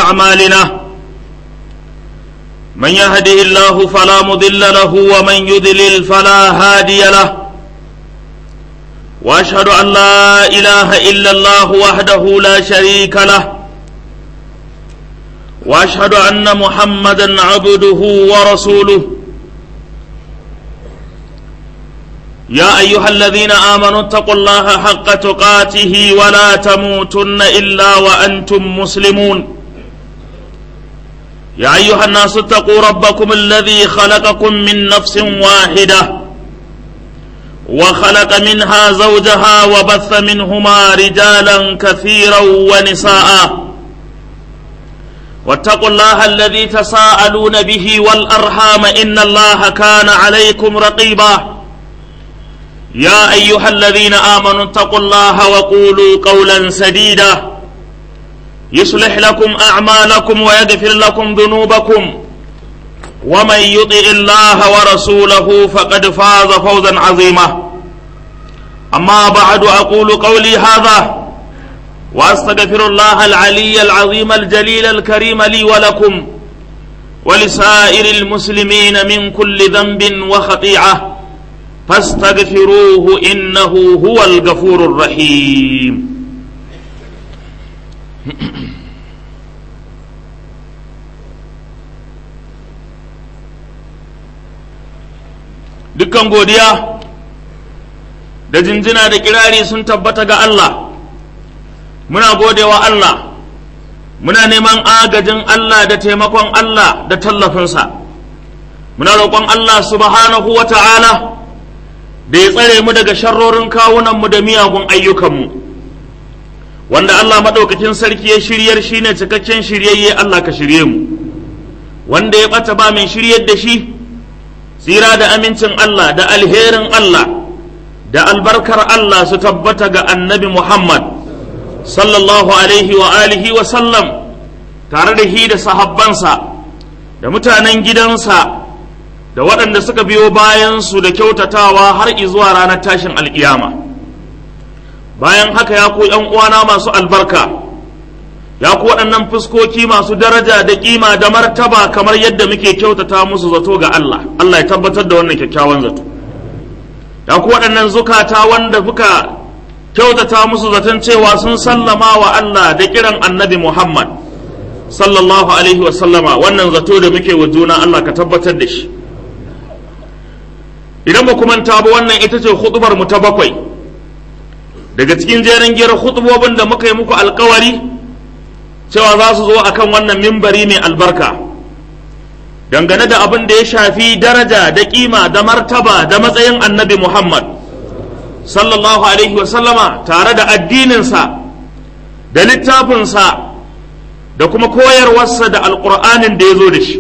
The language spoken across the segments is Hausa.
أعمالنا من يهده الله فلا مضل له ومن يضلل فلا هادي له واشهد ان لا اله الا الله وحده لا شريك له واشهد ان محمدا عبده ورسوله يا ايها الذين امنوا اتقوا الله حق تقاته ولا تموتن الا وانتم مسلمون يا ايها الناس اتقوا ربكم الذي خلقكم من نفس واحده وخلق منها زوجها وبث منهما رجالا كثيرا ونساء واتقوا الله الذي تساءلون به والارحام ان الله كان عليكم رقيبا يا ايها الذين امنوا اتقوا الله وقولوا قولا سديدا يصلح لكم اعمالكم ويغفر لكم ذنوبكم ومن يطع الله ورسوله فقد فاز فوزا عظيما اما بعد اقول قولي هذا واستغفر الله العلي العظيم الجليل الكريم لي ولكم ولسائر المسلمين من كل ذنب وخطيئه فاستغفروه انه هو الغفور الرحيم dukkan godiya da jinjina da kirari sun tabbata ga Allah muna godewa Allah muna neman agajin Allah da taimakon Allah da tallafinsa muna roƙon Allah subhanahu wa ta'ala da ya tsare mu daga sharrorin kawunanmu da miyagun ayyukanmu wanda Allah maɗaukakin sarki ya shiryar shi ne cikakken shiryayye Allah ka shirye mu wanda ya ɓata ba mai shiryar da shi tsira da amincin Allah da alherin Allah da albarkar Allah su tabbata ga annabi Muhammad sallallahu alaihi wa alihi wa sallam tare da hi da sahabbansa da mutanen gidansa da waɗanda suka biyo bayansu da kyautatawa har izuwa ranar tashin alƙiyama bayan haka ya ku uwana masu albarka ya ku waɗannan fuskoki masu daraja da ƙima da martaba kamar yadda muke kyautata musu zato ga Allah Allah ya tabbatar da wannan kyakkyawan zato ya ku waɗannan zukata wanda muka kyautata musu zaton cewa sun sallama wa Allah da kiran annabi Muhammad sallallahu alaihi wa sallama wannan zato da muke wa juna Allah ka tabbatar da shi idan ba manta ba wannan ita ce hudubar mu ta bakwai daga cikin jerin giyar hudubobin da muka yi muku alkawari cewa za su zo akan wannan mimbari mai albarka dangane da abin da ya shafi daraja da kima da martaba da matsayin annabi Muhammad sallallahu alaihi wasallama tare da addininsa da littafinsa da kuma koyarwarsa da alƙur'anin da ya zo da shi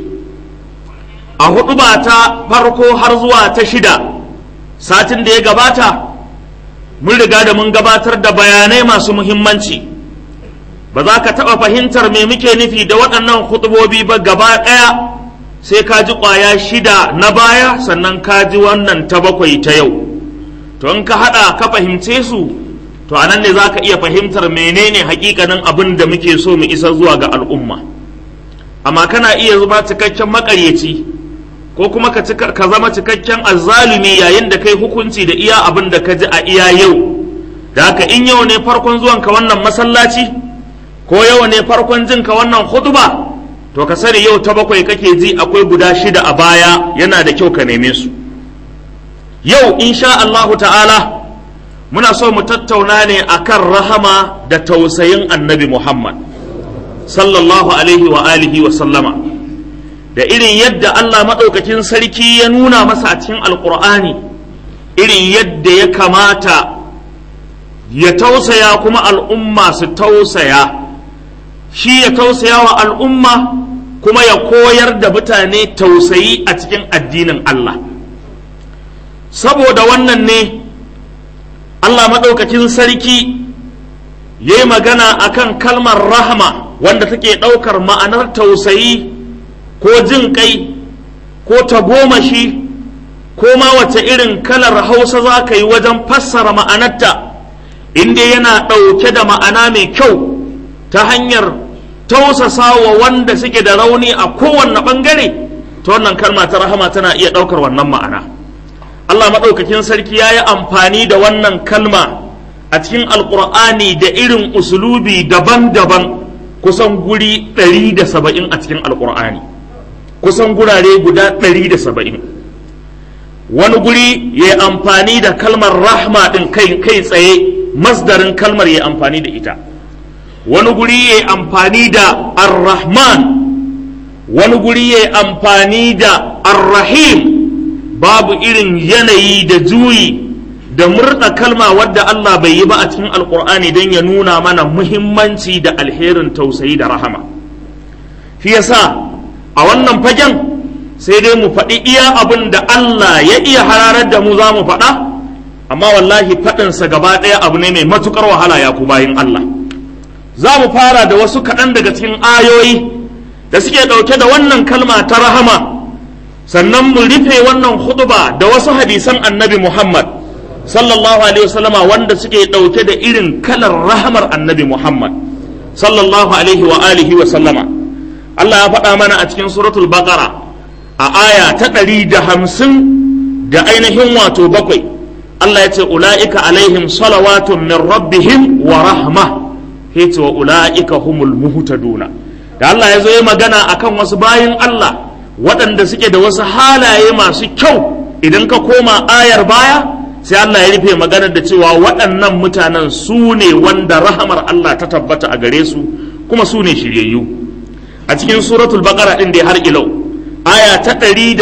a hudu ba ta farko har zuwa ta shida satin da ya gabata mun riga da mun gabatar da bayanai masu muhimmanci ba za ka taɓa fahimtar me muke nufi da waɗannan hutubobi ba gaba ɗaya sai ka ji ƙwaya shida na baya sannan ka ji wannan ta bakwai ta yau to in ka haɗa ka fahimce su to anan ne za ka iya fahimtar menene hakikanin abin da muke so mu isa zuwa ga al'umma amma kana iya zama cikakken maƙaryaci ko kuma ka zama cikakken azzalumi yayin da kai hukunci da iya abin da ka ji a iya yau da haka in yau ne farkon zuwanka wannan masallaci ko yau ne farkon jinka wannan huduba to ka sani yau ta bakwai kake ji akwai guda shida a baya yana da kyau ka neme su yau insha Allahu ta'ala muna so mu tattauna ne akan rahama da tausayin annabi Muhammad sallallahu alaihi wa alihi wa sallama da irin yadda Allah maɗaukakin sarki ya nuna masa a cikin alƙur'ani irin yadda ya kamata ya tausaya kuma al'umma su tausaya shi ya tausaya wa al'umma kuma ya koyar da mutane tausayi a cikin addinin Allah saboda wannan ne Allah maɗaukakin sarki ya yi magana akan kalmar rahama wanda take ɗaukar ma'anar tausayi ko jin kai ko tagomashi ko ma wace irin kalar hausa za ka yi wajen fassara ma'anarta inda yana ɗauke da ma'ana mai kyau ta hanyar tausasa wa wanda suke da rauni a kowanne ɓangare ta wannan kalma ta rahama tana iya ɗaukar wannan ma'ana Allah maɗaukakin sarki ya yi amfani da wannan kalma a cikin alƙur'ani da irin usulubi daban-daban kusan guri 170 a cikin alƙur'ani kusan gurare guda 170 wani guri ya yi amfani da kalmar rahma ɗin kai kai tsaye masdarin kalmar ya amfani da ita wani guri ya yi amfani da ar-rahman wani guri ya yi amfani da ar-rahim babu irin yanayi da juyi da murna kalma wadda Allah bai yi ba a cikin alkur'ani don ya nuna mana muhimmanci da alherin tausayi da rahama shi yasa a wannan fagen sai dai mu faɗi iya abin da Allah ya iya hararar da mu za mu faɗa amma wallahi faɗinsa gaba ɗaya abu ne mai matuƙar wahala ya ku bayin Allah za mu fara da wasu kaɗan daga cikin ayoyi da suke ɗauke da wannan kalma ta rahama sannan mu rufe wannan hutuba da wasu hadisan annabi Muhammad sallallahu alaihi wasallama wanda suke ɗauke da irin kalar rahamar annabi Muhammad sallallahu alaihi wa alihi wa sallama Allah ya faɗa mana a cikin suratul baqara a aya ta ɗari da hamsin da ainihin wato bakwai Allah ya ce ula'ika alaihim salawatun min rabbihim wa rahma yace wa ula'ika humul muhtaduna da Allah ya zo ya magana akan wasu bayin Allah waɗanda suke da wasu halaye masu kyau idan ka koma ayar baya sai Allah ya rufe maganar da cewa waɗannan mutanen su ne wanda rahamar Allah ta tabbata a gare su kuma su ne shiryayyu a cikin suratul baqara din da har ilau aya ta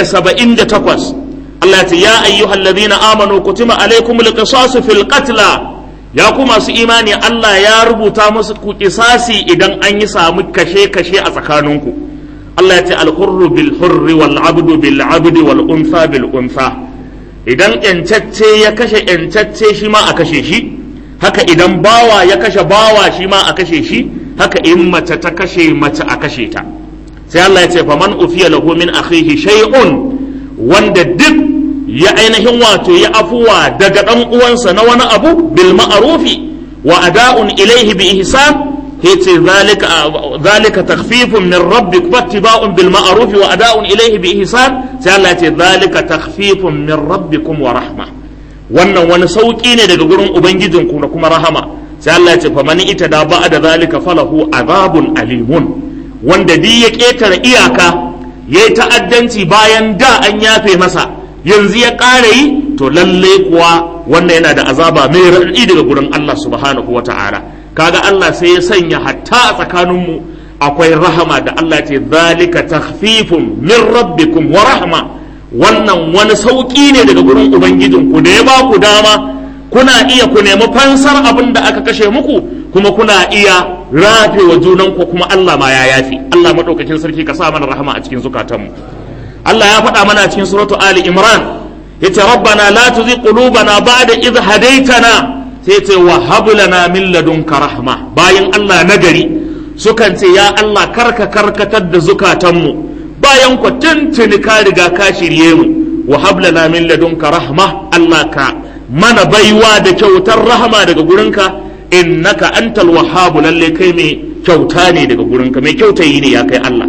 178 Allah ya ce ya ayyuhal ladina amanu kutiba alaykumul qisasu fil qatla ya ku masu imani Allah ya rubuta musu ku kisasi idan an yi samu kashe-kashe a tsakaninku Allah ya ce alhurru bil hurri wal abdu bil abdi wal unsa bil unsa idan yancacce ya kashe yancacce shi ma a kashe shi haka idan bawa ya kashe bawa shi ma a kashe shi haka in mace ta kashe mace a kashe ta sai Allah ya ce faman ufiya lahu min akhihi shay'un wanda duk ya ainihin wato ya afuwa daga ɗan uwansa na wani abu bil ma'arufi wa ada'un ilaihi bi ihsan yace zalika zalika takhfifun min rabbik fattiba'un bil ma'arufi wa ada'un ilaihi bi ihsan sai Allah yace zalika takhfifun min rabbikum wa rahma wannan wani sauki ne daga gurin ubangijinku da kuma rahama sai Allah yace faman itada ba'da zalika falahu azabun alimun wanda di ya ketare iyaka yayi ta'addanci bayan da an yafe masa yanzu ya ƙara yi to lalle kuwa wannan yana da azaba mai raɗaɗi daga gurin Allah subhanahu wata'ala kaga Allah sai ya sanya hatta a tsakaninmu akwai rahama da Allah ce zalika takhfifun min rabbikum wa rahma wannan wani sauƙi ne daga gurin ubangijinku da ya ba ku dama kuna iya ku nemi fansar abin da aka kashe muku kuma kuna iya rafe wa junanku kuma Allah ma ya yafi Allah madaukakin sarki ka sa mana rahama a cikin zukatanmu Allah ya faɗa mana cikin suratu Ali Imran yace rabbana la tuzigh qulubana ba'da idh hadaytana sai yace wa hab lana min ladunka rahma bayan Allah nagari sukan ce ya Allah karka karkatar da zukatanmu bayan ku tuntuni ka riga ka shirye mu wa hab lana min ladunka rahma Allah ka mana baiwa da kyautar rahama daga gurinka innaka antal wahhab lalle kai mai kyauta ne daga gurinka mai kyautayi ne ya kai Allah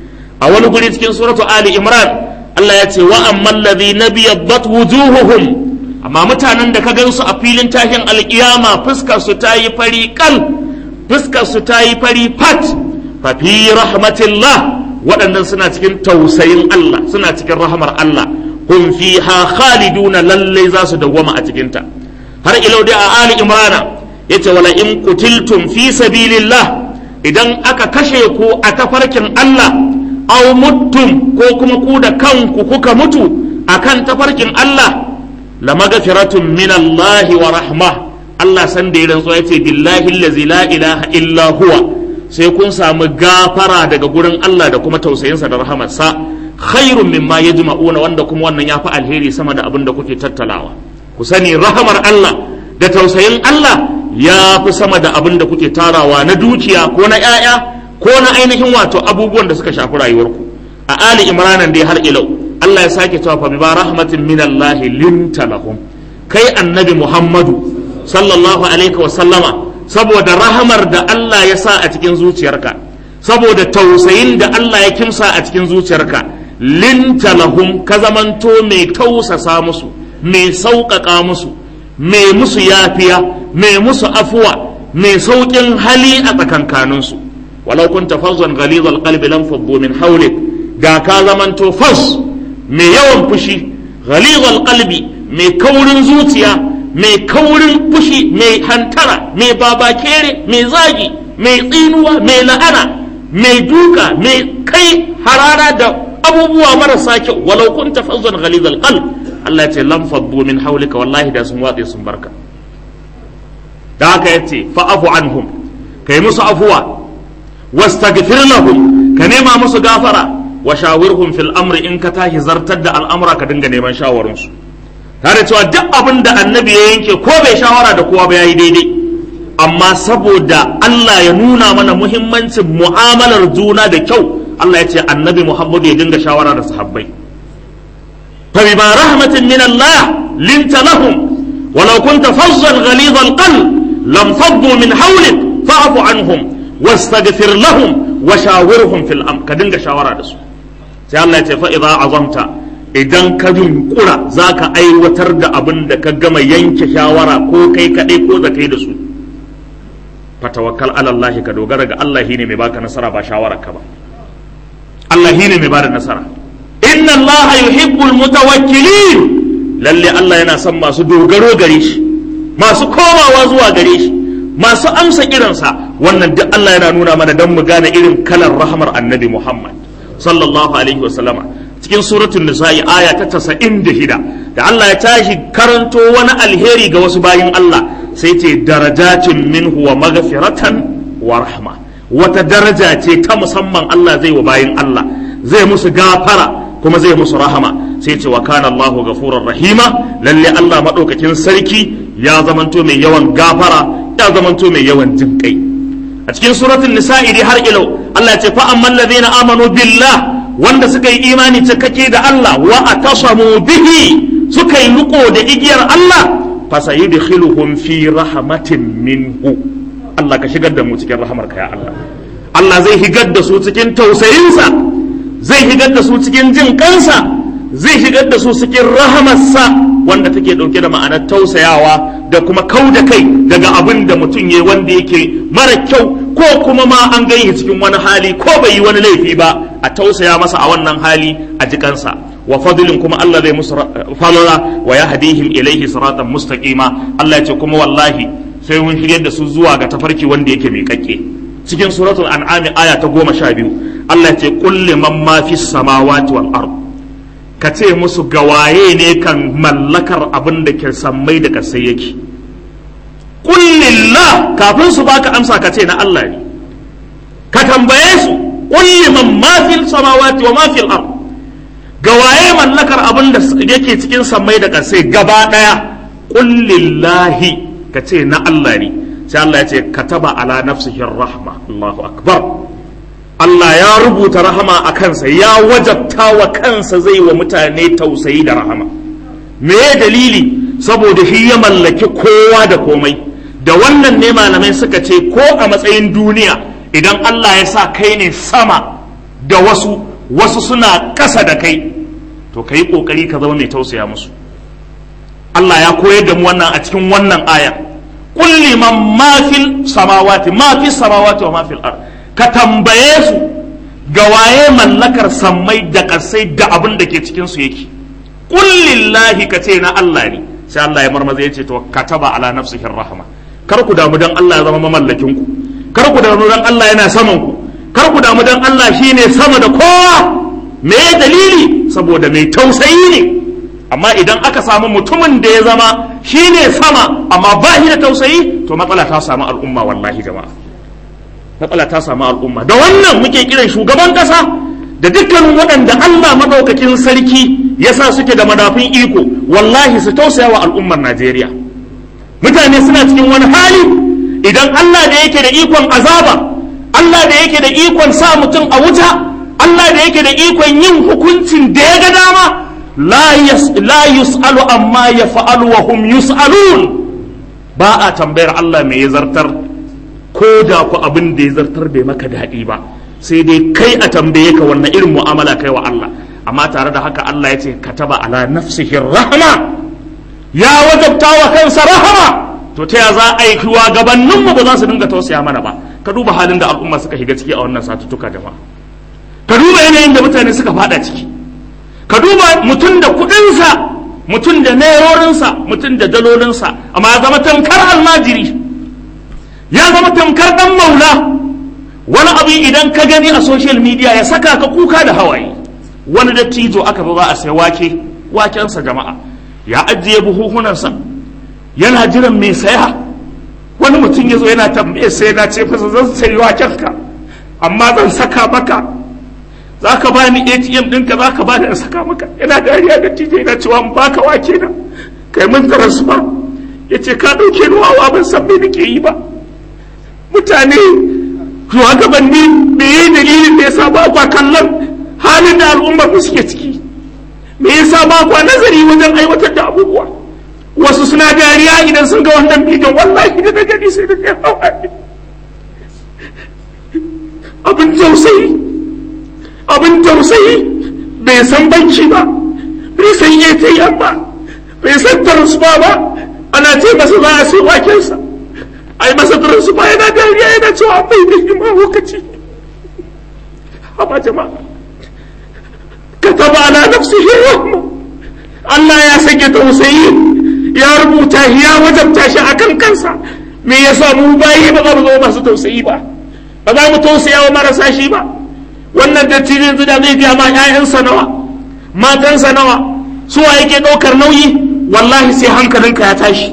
a wani guri cikin suratu ali imran Allah ya ce wa amman ladhi nabiyaddat wujuhuhum amma mutanen da ka gansu a filin tashin alkiyama fuskar su ta yi fari kal fuskar su ta yi fari fat fa fi rahmatillah waɗannan suna cikin tausayin Allah suna cikin rahmar Allah hum fiha khaliduna lalle za su dawwama a cikin ta har ilau dai a ali imrana yace wala in qutiltum fi sabilillah idan aka kashe ku a tafarkin Allah aw muttum ko kuma ku da kanku kuka mutu akan tafarkin Allah la magfiratun min Allah wa rahma Allah san da ya rantsuwa yace billahi allazi la ilaha illa huwa sai kun samu gafara daga gurin Allah da kuma tausayinsa da rahamarsa khairun mimma yajma'una wanda kuma wannan yafi alheri sama da abin da kuke tattalawa ku sani rahamar Allah da tausayin Allah ya fi sama da abin da kuke tarawa na dukiya ko na 'ya'ya ko na ainihin wato abubuwan da suka shafi rayuwarku a ali imranan dai har ilau Allah ya sake cewa fa ba rahmatin min Allah linta lahum kai annabi Muhammadu sallallahu alaihi wa sallama saboda rahamar da Allah ya sa a cikin zuciyarka saboda tausayin da Allah ya kimsa a cikin zuciyarka linta lahum ka zamanto mai tausasa musu mai sauƙaƙa musu mai musu yafiya mai musu afuwa mai sauƙin hali a tsakankaninsu walau kunta fazzan ghalizal qalbi lam faddu min hawlik ga ka zamanto fas mai yawan fushi ghalizal qalbi mai kaurin zuciya mai kaurin fushi mai hantara mai babakere mai zagi mai tsinuwa mai la'ana mai duka mai kai harara da abubuwa marasa kyau walau kunta fazzan ghalizal qalb Allah ya ce lam faddu min hawlika wallahi da sun watse sun barka da haka yace fa'afu anhum kai musu afuwa wastaghfir lahum ka nema musu gafara wa shawirhum fil amri in ka tashi zartar da al'amura ka dinga neman shawarunsu tare cewa duk abin da annabi ya yanke ko bai shawara da kowa ba yayi daidai amma saboda Allah ya nuna mana muhimmancin mu'amalar juna da kyau Allah ya ce annabi Muhammadu ya dinga shawara da sahabbai fa bima rahmatin min Allah linta lahum walau kunta fazzan ghalidha alqalb lam faddu min hawlik fa'fu anhum wastaghfir lahum wa shawirhum fil amr ka dinga shawara da su sai Allah ya ce fa idza azamta idan ka yunkura zaka aiwatar da abin da ka gama yanke shawara ko kai kadai ko da kai da su fatawakkal ala Allah ka dogara ga Allah shine mai baka nasara ba shawarar ka ba Allah shine mai bada nasara inna Allah yuhibbul mutawakkilin lalle Allah yana son masu dogaro gare shi masu komawa zuwa gare shi masu amsa kiransa wannan duk Allah yana nuna mana dan mu gane irin kalar rahmar annabi Muhammad sallallahu alaihi wa sallama cikin suratul nisa'i aya ta 96 da Allah ya tashi karanto wani alheri ga wasu bayin Allah sai ce darajatin minhu wa maghfiratan wa rahma wata daraja ce ta musamman Allah zai wa bayin Allah zai musu gafara kuma zai musu rahama sai ce wa kana Allahu ghafurur rahima lalle Allah madaukakin sarki ya zamanto mai yawan gafara ya zamanto mai yawan jinkai a cikin suratul nisa'i dai har ilau Allah ya ce fa amman ladina amanu billah wanda suka yi imani cikakke da Allah wa atasamu bihi suka yi riko da igiyar Allah fasayudkhiluhum fi rahmatin minhu Allah ka shigar da mu cikin rahamarka ya Allah Allah zai higar da su cikin tausayinsa zai higar da su cikin jin kansa zai shigar da su cikin rahamarsa wanda take dauke da ma'anar tausayawa da kuma kau da kai daga abin da mutum ya wanda yake mara kyau ko kuma ma an gani cikin wani hali ko bai yi wani laifi ba a tausaya masa a wannan hali a jikansa wa fadlin kuma Allah zai musu falala wa yahdihim ilaihi siratan mustaqima Allah ya ce kuma wallahi sai mun shigar da su zuwa ga tafarki wanda yake mai kakke cikin suratul an'am aya ta goma sha biyu Allah ya ce qul liman ma fis samawati wal ard ka ce musu gawaye ne kan mallakar abin da ke sammai da kasai yake qul lillah kafin su baka amsa ka ce na Allah ne ka tambaye su qul liman ma fil samawati wa ma fil ard ga waye mallakar abin da yake cikin sammai da ƙasai gaba ɗaya ƙullillahi ka ce na Allah ne sai Allah ya ce kataba ala nafsihi rahma Allahu akbar Allah ya rubuta rahama a kansa ya wajabta wa kansa zai wa mutane tausayi da rahama me dalili saboda shi ya mallaki kowa da komai da wannan ne malamai suka ce ko a matsayin duniya idan Allah ya sa kai ne sama da wasu wasu suna ƙasa da kai to ka yi ƙoƙari ka zama mai tausaya musu Allah ya koyar da mu wannan a cikin wannan aya kulli man ma fil samawati ma fil samawati wa ma fil ard ka tambaye su ga waye mallakar sammai da ƙasai da abin da ke cikin su yake kullillahi ka ce na Allah ne sai Allah ya marmaza ya ce to kataba ala nafsihi rahma kar ku damu dan Allah ya zama mamallakin ku kar ku damu dan Allah yana saman ku kar ku damu dan Allah shine sama da kowa me dalili saboda mai tausayi ne amma idan aka samu mutumin da ya zama shine sama amma ba shi da tausayi to matsala ta samu al'umma wallahi jama'a matsala ta samu al'umma da wannan muke kiran shugaban kasa da dukkanin waɗanda Allah maɗaukakin sarki ya sa suke da madafin iko wallahi su tausaya wa al'ummar Najeriya mutane suna cikin wani hali idan Allah da yake da ikon azaba Allah da yake da ikon sa mutum a wuta Allah da yake da ikon yin hukuncin da ya ga dama la yus'alu amma ya fa'alu wa hum yus'alun ba a tambayar Allah mai ya zartar ko da ku abin da ya zartar bai maka daɗi ba sai dai kai a tambaye ka wannan irin mu'amala kai wa Allah amma tare da haka Allah ya ce kataba ala nafsihi rahma ya wajabta wa kansa rahama to ta ya za a yi kiwa gabanin mu ba za su dinga tausaya mana ba ka duba halin da al'umma suka shiga ciki a wannan satuttuka jama'a ka duba yanayin da mutane suka fada ciki ka duba mutum da kuɗinsa mutum da nerorinsa mutum da dalolinsa amma ya zama tamkar almajiri ya zama tamkar dan maula wani abu idan ka gani a social media ya saka ka kuka da hawaye wani dattijo aka ba a sai wake wakensa jama'a ya ajiye buhuhunansa yana jiran mai saya wani mutum ya zo yana tambaye sai na ce fasa zan sayi wakenka amma zan saka maka za ka ba ni atm ɗinka za ka ba ni saka maka yana dariya da tije yana cewa in baka wake na kai mun transfer ya ce ka ɗauke ni wawa ban san me nake yi ba mutane shugabanni me yi dalilin da yasa ba kwa kallon halin da al'ummar mu suke ciki me yasa ba kwa nazari wajen aiwatar da abubuwa wasu suna dariya idan sun ga wannan bidiyon wallahi da na gani sai da kai hawaye abin tausayi abin tausayi bai san banki ba bai san ATM ba bai san transfer ba ana ce masa za a sai wakensa ai masa transfer yana dariya yana cewa bai da hima lokaci haba jama'a kataba ala nafsihi rahma Allah ya sake tausayi ya rubuta ya wajabta shi akan kansa me yasa mu bayi ba za mu zama masu tausayi ba ba za mu tausaya wa marasa shi ba wannan dattijo da zai biya ma 'ya'yansa nawa matansa nawa suwa yake ɗaukar nauyi wallahi sai hankalinka ya tashi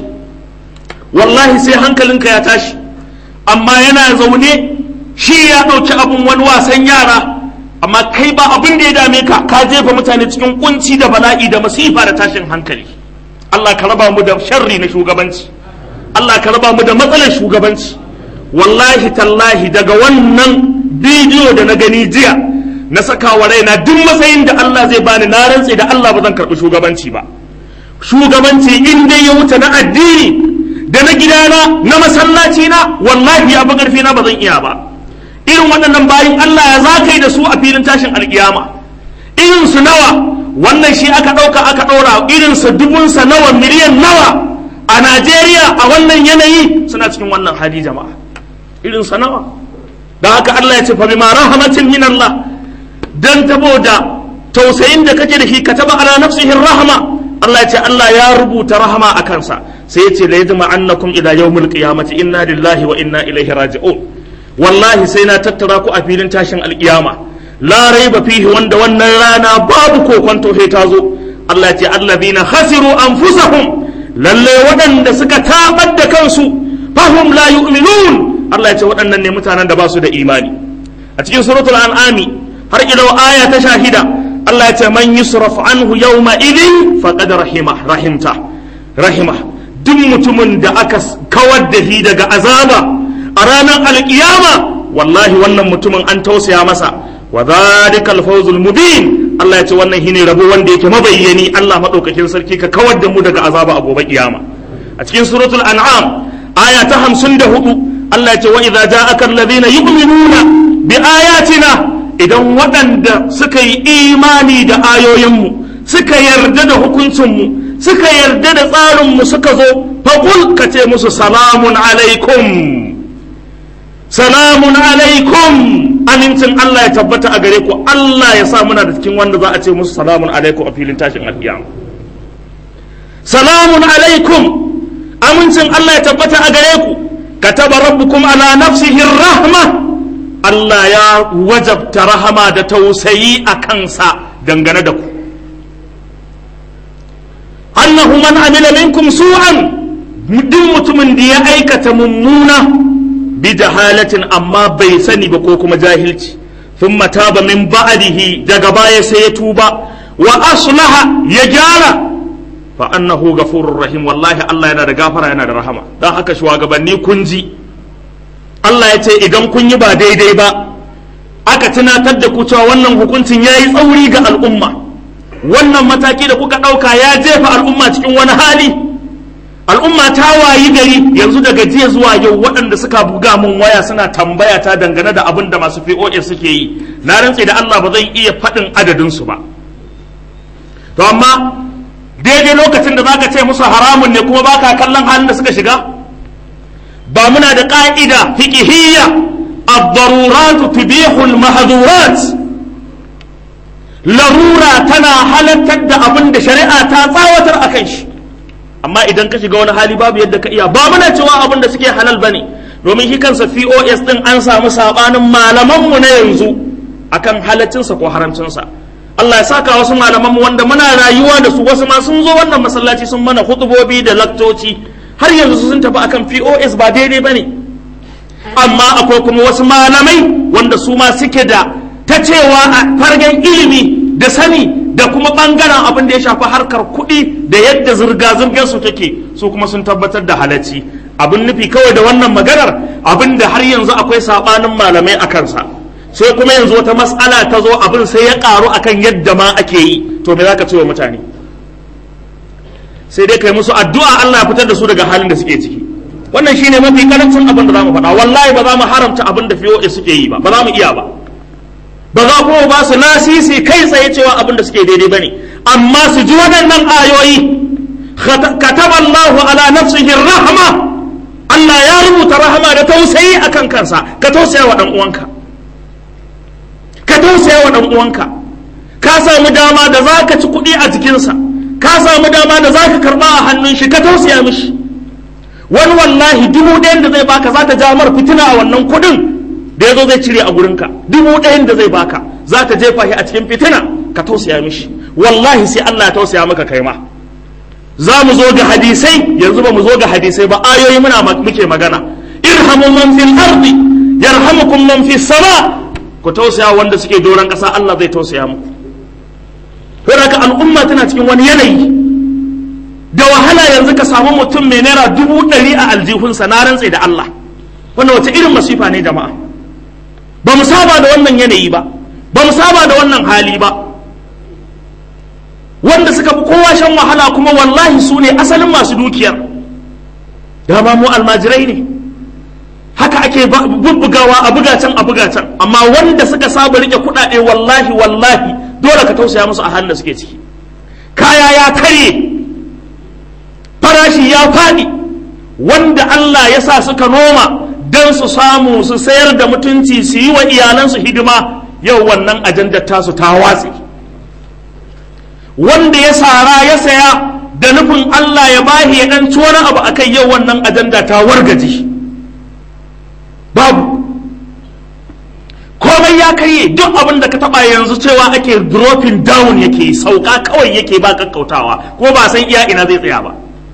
wallahi sai hankalinka ya tashi amma yana zaune shi ya ɗauki abin wani wasan yara amma kai ba abin da ya dame ka ka jefa mutane cikin kunci da bala'i da masifa da tashin hankali Allah ka raba mu da sharri na shugabanci Allah ka raba mu da matsalar shugabanci wallahi tallahi daga wannan bidiyo da na gani jiya na saka wa raina duk matsayin da Allah zai bani na rantse da Allah ba zan karɓi shugabanci ba shugabanci in dai ya wuce na addini da na gidana na masallaci na wallahi ya fi ƙarfi na ba zan iya ba irin waɗannan bayin Allah ya za yi da su a filin tashin alkiyama irin su nawa wannan shi aka ɗauka aka ɗora irin su dubunsa nawa miliyan nawa a Najeriya a wannan yanayi suna cikin wannan hali jama'a irin sa nawa da haka Allah ya ce fa bima rahmatin min Allah dan da tausayin da kake da shi ka taba ala nafsihi rahma Allah ya ce Allah ya rubuta rahama a kansa sai ya ce la yajma annakum ila yawmil qiyamati inna lillahi wa inna ilaihi raji'un wallahi sai na tattara ku a filin tashin alkiyama la raiba fihi wanda wannan rana babu kokonto sai ta zo Allah ya ce allazina khasiru anfusahum lalle waɗanda suka tabar da kansu fahum la yu'minun Allah ya ce waɗannan ne mutanen da ba su da imani a cikin suratul an'ami har ila aya ta shahida Allah ya ce man yusraf anhu yawma idin faqad rahima rahimta rahima duk mutumin da aka kawar da shi daga azaba a ranar alkiyama wallahi wannan mutumin an tausaya masa wa dhalikal fawzul mubin Allah ya ce wannan shine rabo wanda yake mabayyani Allah madaukakin sarki ka kawar da mu daga azaba a gobe kiyama a cikin suratul an'am aya ta 54 Allah ya ce wa idza ja'aka alladhina yu'minuna bi ayatina idan waɗanda suka yi imani da ayoyinmu suka yarda da hukuncinmu suka yarda da tsarinmu suka zo faƙul ka ce musu salamun alaikum salamun alaikum amincin Allah ya tabbata a gare ku Allah ya sa muna da cikin wanda za a ce musu salamun alaikum a filin tashin alƙiyama salamun alaikum amincin Allah ya tabbata a gare ku kataba rabbukum ala nafsihi rahma Allah ya wajabta rahama da tausayi a kansa dangane da ku annahu man amila minkum su'an duk mutumin da ya aikata mummuna bi jahalatin amma bai sani ba ko kuma jahilci thumma taba min ba'dihi daga baya sai ya tuba wa aslaha ya gyara fa annahu ghafurur rahim wallahi Allah yana da gafara yana da rahama dan haka shugabanni kun ji Allah ya ce idan kun yi ba daidai ba aka tunatar da ku cewa wannan hukuncin ya yi tsauri ga al'umma wannan mataki da kuka ɗauka ya jefa al'umma cikin wani hali al'umma ta wayi gari yanzu daga jiya zuwa yau waɗanda suka buga mun waya suna tambaya ta dangane da abin da masu POS suke yi na rantse da Allah ba zan iya faɗin adadin su ba to amma daidai lokacin da zaka ce musu haramun ne kuma baka kallon halin da suka shiga ba muna da ƙa'ida fiqhiyya ad-darurat tubihu al-mahdhurat larura tana halartar da abin da shari'a ta tsawatar akan shi amma idan ka shiga wani hali babu yadda ka iya ba muna cewa abin da suke halal bane domin shi kansa POS din an samu sabanin malamanmu na yanzu akan halaccinsa ko haramcinsa Allah ya saka wasu malamanmu wanda muna rayuwa da su wasu ma sun zo wannan masallaci sun mana hutubobi da laktoci har yanzu sun tafi akan POS ba daidai bane amma akwai kuma wasu malamai wanda su ma suke da ta cewa a fargen ilimi da sani da kuma bangaren abin da ya shafi harkar kuɗi da yadda zirga-zirgar su take su kuma sun tabbatar da halacci abin nufi kawai da wannan maganar abin da har yanzu akwai sabanin malamai a kansa sai kuma yanzu wata mas'ala ta zo abin sai ya karu akan yadda ma ake yi to me zaka ce wa mutane sai dai kai musu addu'a Allah ya fitar da su daga halin da suke ciki wannan shine mafi karancin abin da zamu faɗa wallahi ba za mu haramta abin da fiye suke yi ba ba za mu iya ba ba za kuma ba su lasisi kai tsaye cewa abin da suke daidai bane amma su ji waɗannan ayoyi kataba Allahu ala nafsihi rahma Allah ya rubuta rahama da tausayi akan kansa ka tausaya wa dan uwanka ka tausaya wa dan uwanka ka samu dama da zaka ci kuɗi a jikinsa ka samu dama da zaka karba a hannun shi ka tausaya mishi wani wallahi dubu ɗayan da zai baka za ta ja mar fitina a wannan kuɗin da ya zo zai cire a gurinka dubu ɗayan da zai baka za ka jefa shi a cikin fitina ka tausaya mishi wallahi sai Allah ya tausaya maka kai ma za mu zo ga hadisai yanzu ba mu zo ga hadisai ba ayoyi muna muke magana irhamu man fil ardi yarhamukum man fis sama ku tausaya wanda suke doron ƙasa Allah zai tausaya muku haka al'umma tana cikin wani yanayi da wahala yanzu ka samu mutum mai naira dubu ɗari a aljihunsa na rantse da Allah wannan wace irin masifa ne jama'a ba mu saba da wannan yanayi ba ba mu saba da wannan hali ba wanda suka fi kowa shan wahala kuma wallahi su ne asalin masu dukiyar dama mu almajirai ne haka ake bubbugawa a bugacen a bugacen amma wanda suka saba rike kuɗaɗe wallahi wallahi dole ka tausaya musu a halin da suke ciki kaya ya karye farashi ya faɗi wanda Allah ya sa suka noma don su samu su sayar da mutunci su yi wa iyalansu hidima yau wannan ajandar tasu ta watse wanda ya sara ya saya da nufin Allah ya bahi ya ɗan wani abu akai yau wannan ajanda ta wargaji babu komai ya karye duk abin da ka taba yanzu cewa ake dropping down yake sauka kawai yake ba kakkautawa ko ba san iya ina zai tsaya ba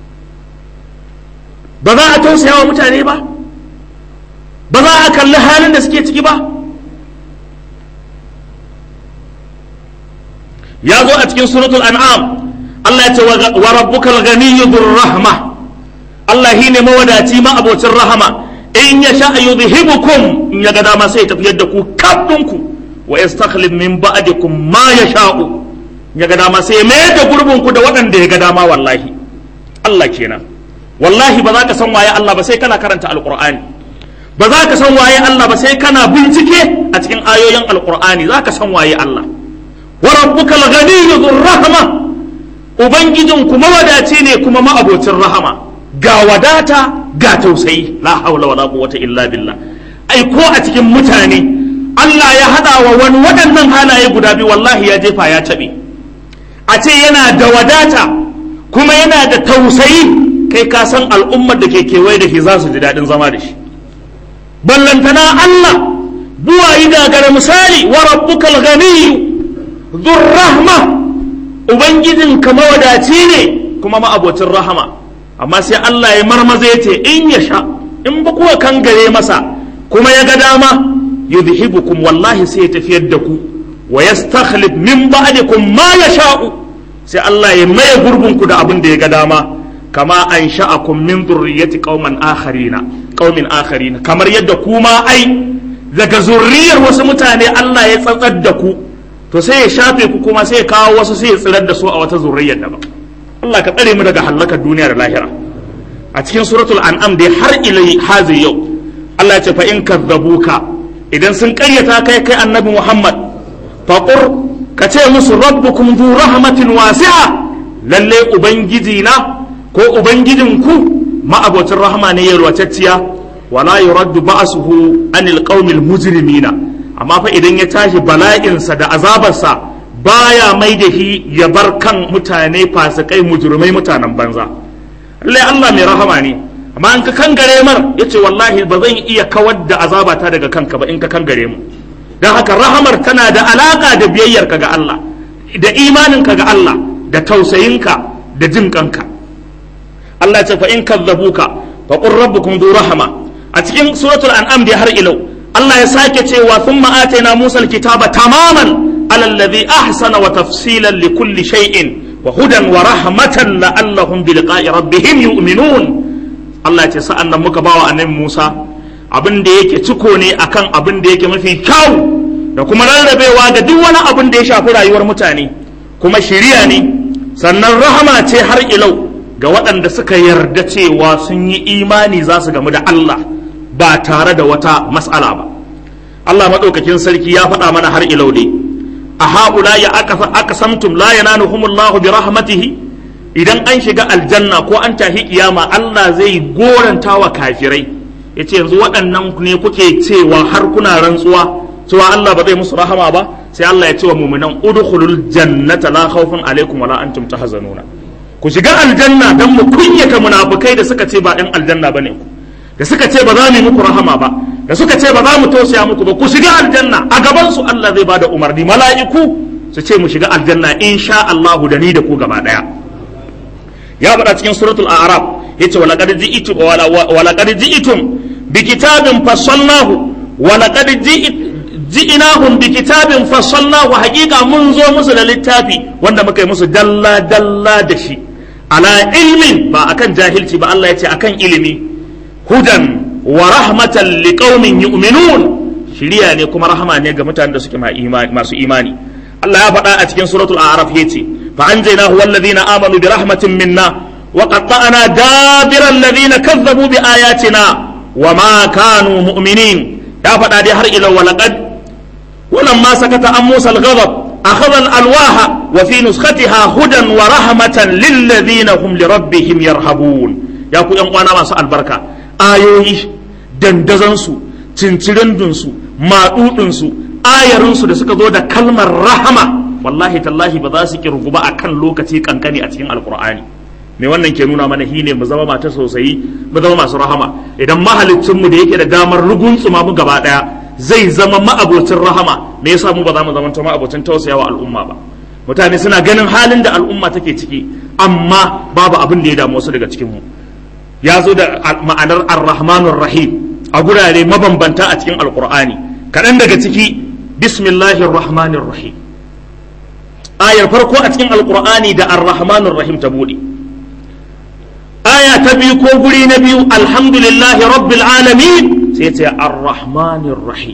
ba za a tausaya wa mutane ba ba za a kalli halin da suke ciki ba ya zo a cikin suratul an'am Allah ya ce wa rabbukal ghaniyyu dhur rahma Allah shi ne mawadaci ma abocin rahama in ya sha yudhibukum in ya ga dama sai tafiyar da ku kabdunku wa yastakhlif min ba'dikum ma yasha'u ya ga dama sai ya mayar da gurbin ku da waɗanda ya ga dama wallahi Allah kenan wallahi ba za ka san waye Allah ba sai kana karanta alqur'ani ba za ka san waye Allah ba sai kana bincike a cikin ayoyin alqur'ani za ka san waye Allah wa rabbukal ghaniyyu dhur rahma ubangijin kuma wadaci ne kuma ma'abocin rahama ga wadata ga tausayi la haula wala quwwata illa billah ai ko a cikin mutane Allah ya hada wa wani waɗannan halaye guda biyu wallahi ya jefa ya tabe a ce yana da wadata kuma yana da tausayi kai ka san al'ummar da ke kewaye da shi za su ji daɗin zama da shi ballantana Allah buwayi gagara misali wa rabbukal ghaniyyu dhur rahma ubangijin ka mawadaci ne kuma ma'abocin rahama amma sai Allah ya marmaza ya ce in ya sha in ba kuwa kan gare masa kuma ya ga dama yudhibukum wallahi sai ya tafiyar da ku wa yastakhlif min ba'dikum ma yasha'u sai Allah ya maye gurbin ku da abin da ya ga dama kama an sha'akum min dhurriyyati qauman akharina qaumin akharina kamar yadda kuma ai daga zurriyar wasu mutane Allah ya tsatsar da ku to sai ya shafe ku kuma sai ya kawo wasu sai ya tsirar da su a wata zurriyar daban Allah ka tsare mu daga halakar duniya da lahira a cikin suratul an'am dai har ilai hazi yau Allah ya ce fa in kadzabuka idan sun karyata kai kai annabi Muhammad faqur ka ce musu rabbukum du rahmatin wasi'a lalle ubangiji na ko ubangijinku ma'abocin rahama ne yalwatacciya wala yuraddu ba'suhu anil qaumil mujrimina amma fa idan ya tashi bala'insa da azabarsa baya mai da shi ya bar kan mutane fasikai mujrimai mutanen banza lallai Allah mai rahama ne amma in ka kangare mar yace wallahi ba zan iya kawar da azabata daga kanka ba in ka kangare mu dan haka rahamar tana da alaka da biyayyarka ga Allah da imaninka ga Allah da tausayinka da jin kanka Allah ce fa in kadzabuka fa qur rabbukum du rahama a cikin suratul an'am da har ilau Allah ya sake cewa thumma atayna Musa alkitaba tamaman ala alladhi ahsana wa tafsilan li kulli shay'in wa hudan wa rahmatan la'allahum bi liqa'i rabbihim yu'minun Allah ya ce sa'an nan muka bawa annabi Musa abin da yake ciko ne akan abin da yake mafi kyau da kuma rarrabewa ga duk wani abin da ya shafi rayuwar mutane kuma shiriya ne sannan rahama ce har ilau ga waɗanda suka yarda cewa sun yi imani za su gamu da Allah ba tare da wata mas'ala ba Allah maɗaukakin sarki ya faɗa mana har ilau ne a haula ya aka samtum la yananuhumullahu bi rahmatihi idan an shiga aljanna ko an tahi kiyama Allah zai goranta wa kafirai yace yanzu waɗannan ne kuke cewa har kuna rantsuwa cewa Allah ba zai musu rahama ba sai Allah ya ce wa mu'minan udkhulul jannata la khawfun alaikum wala antum tahzanuna ku shiga aljanna dan mu kunyata munafukai da suka ce ba ɗan aljanna bane ku da suka ce ba za mu yi muku rahama ba da suka ce ba za mu tausaya muku ba ku shiga aljanna a gaban su Allah zai bada umarni mala'iku su ce mu shiga aljanna insha Allahu da ni da ku gaba daya ya faɗa cikin suratul a'raf yace wala qad ji'tum wala qad ji'tum bi kitabin fassalnahu wala qad ji'nahum bi kitabin fassalnahu haqiqa mun zo musu da littafi wanda muka yi musu dalla dalla da shi ala ilmin ba akan jahilci ba Allah yace akan ilimi hudan wa rahmatan liqaumin yu'minun shiriya ne kuma rahama ne ga mutanen da suke masu imani Allah ya faɗa a cikin suratul a'raf yace fa anjaynahu walladhina amanu bi rahmatin minna wa qatta'na dabira alladhina kazzabu bi ayatina wa ma kanu mu'minin ya faɗa dai har ila walaqad ولما سكت عن موسى الغضب أخذ الألواح وفي نسختها هدى ورحمة للذين هم لربهم يرهبون يا كو ينقوانا ما سأل بركة ayoyi dandazansu cincirindinsu maɗuɗinsu ayarinsu da suka zo da kalmar rahama wallahi tallahi ba za su kirgu ba a kan lokaci kankani a cikin alkur'ani me wannan ke nuna mana shine mu zama mata sosai mu zama masu rahama idan mahalicinmu da yake da damar ruguntsuma mu gaba ɗaya zai zama ma'abocin rahama me yasa mu ba za mu zama ma'abocin tausayawa al'umma ba mutane suna ganin halin da al'umma take ciki amma babu abin da ya damu wasu daga cikin mu ya zo da ma'anar ar-rahmanur rahim a gurare mabambanta a cikin alkur'ani kaɗan daga ciki bismillahir rahmanir rahim ayar farko a cikin alkur'ani da ar-rahmanur rahim ta bude aya ta biyu ko guri na biyu alhamdulillahi rabbil alamin sai ce ar-rahmanir rahim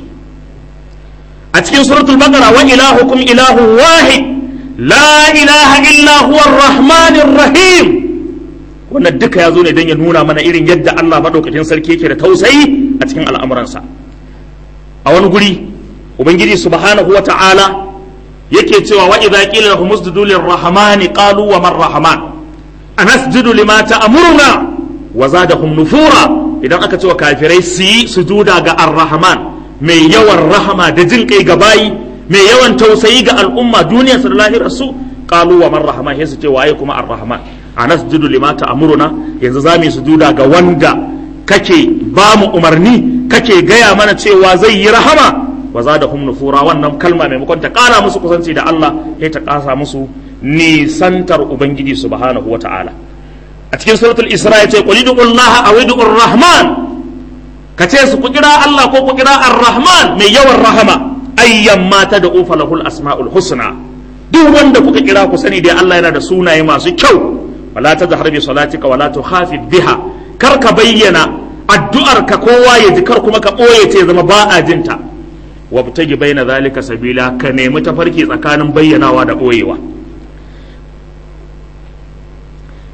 a cikin suratul baqara wa ilahukum ilahu wahid la ilaha illa huwa ar-rahmanir rahim wannan duka ya zo ne don ya nuna mana irin yadda Allah maɗaukakin sarki yake da tausayi a cikin al'amuransa a wani guri ubangiji subhanahu wa ta'ala yake cewa wa idza qila lahum usjudu lirrahmani qalu wa man rahman anasjudu lima ta'muruna wa zadahum nufura idan aka ce wa kafirai su yi sujuda ga ar-rahman mai yawan rahama da jin kai ga bayi mai yawan tausayi ga al'umma duniyar su da lahirar su qalu wa man rahman sai su ce waye kuma ar-rahman anasjudu lima ta'muruna yanzu za mu sujuda ga wanda kake ba mu umarni kake gaya mana cewa zai yi rahama wa zadahum nufura wannan kalma maimakon ta kara musu kusanci da Allah sai ta kasa musu nisantar ubangiji subhanahu wata'ala a cikin suratul isra yace qul Allah aw rahman kace su ku kira Allah ko ku kira ar-rahman mai yawan rahama ayyan ma tad'u falahul asmaul husna duk wanda kuka kira ku sani dai Allah yana da sunaye masu kyau wala tajhar bi salatika wala tukhafid biha kar ka bayyana addu'ar ka kowa ya ji kar kuma ka boye ta zama ba a jinta wabtagi baina zalika sabila ka nemi tafarki tsakanin bayyanawa da boyewa